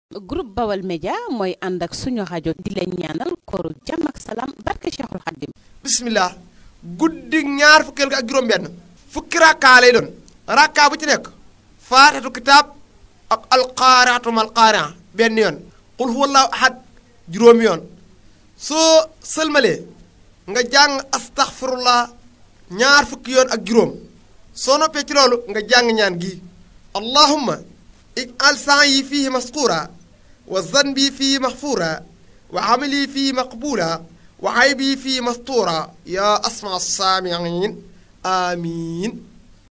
groupe Bawal Média mooy ànd ak suñu rajo di leen ñaanal kooru jàmm ak salaam barke Cheikhul Khadim bismillah guddi ñaar fukkeel ga ak juróom-benn fukki rakkaa lay doon rakkaa bu ci nekk faatatu kitaab ak alqaariatu mal qaaria benn yoon qul huwallahu ahad juróomi yoon soo sëlmalee nga jàng astaghfirullah ñaar fukki yoon ak juróom soo noppee ci loolu nga jàng ñaan gi allahumma ij'al sa'yi fihi masqura wa zanbi fihi maghfura wa amali fihi maqbula wa aybi fihi mastura ya asma saamiin amiin